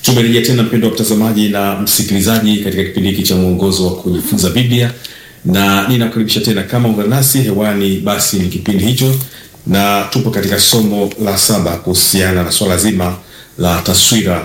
Tumerejea tena mpendo wa mtazamaji na msikilizaji katika kipindi hiki cha mwongozo wa kujifunza Biblia, na ninakukaribisha tena kama ungana nasi hewani, basi ni kipindi hicho, na tupo katika somo la saba kuhusiana na swala zima la taswira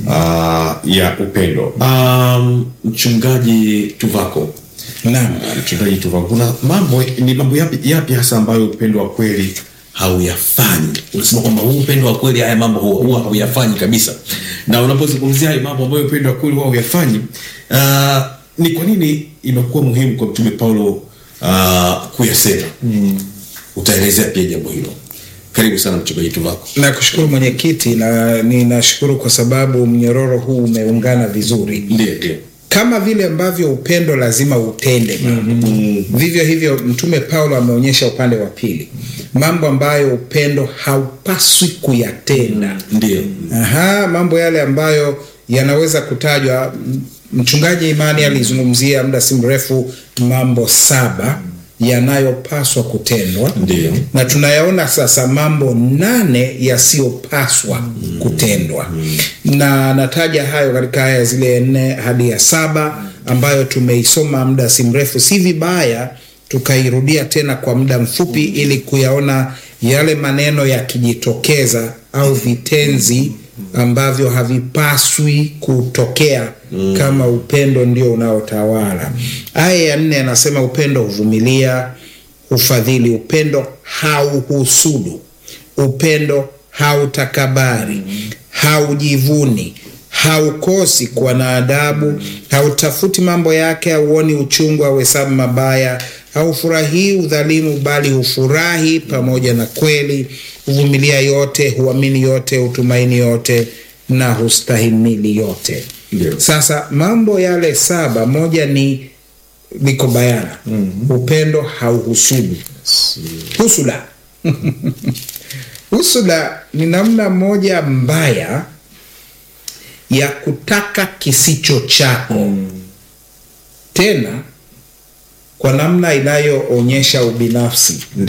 uh, ya upendo. Um, mchungaji Tuvako, Naam. mchungaji Tuvako, kuna mambo ni mambo yapi, yapi hasa ambayo upendo wa kweli hauyafanyi? Unasema kwamba huu upendo wa kweli haya mambo huwa huwa hauyafanyi kabisa, na unapozungumzia haya mambo ambayo upendo wa kweli huwa hauyafanyi, uh, ni kwa nini imekuwa muhimu kwa mtume Paulo uh, kuyasema? Utaelezea pia jambo hilo. Karibu sana mchungaji Tuvako. Nakushukuru mwenyekiti, na ninashukuru kwa sababu mnyororo huu umeungana vizuri. Ndiyo, ndiyo. Kama vile ambavyo upendo lazima utende mambo, vivyo hivyo Mtume Paulo ameonyesha upande wa pili, mambo ambayo upendo haupaswi kuyatenda. Ndiyo. Aha, mambo yale ambayo yanaweza kutajwa. M- Mchungaji Imani alizungumzia muda si mrefu mambo saba yanayopaswa kutendwa Ndiyo. na tunayaona sasa mambo nane yasiyopaswa kutendwa na nataja hayo katika aya zile nne hadi ya saba ambayo tumeisoma muda si mrefu. Si vibaya tukairudia tena kwa muda mfupi ili kuyaona yale maneno yakijitokeza au vitenzi ambavyo havipaswi kutokea kama upendo ndio unaotawala. Aya ya nne anasema upendo huvumilia, hufadhili, upendo hauhusudu, upendo hautakabari, haujivuni, haukosi kuwa na adabu, hautafuti mambo yake, hauoni uchungu, hauhesabu mabaya, haufurahii udhalimu, bali hufurahi pamoja na kweli, huvumilia yote, huamini yote, hutumaini yote na hustahimili yote. Ndio. Sasa mambo yale saba, moja ni liko bayana, upendo hauhusudu. Husuda husuda ni namna moja mbaya ya kutaka kisicho chako, tena kwa namna inayoonyesha ubinafsi.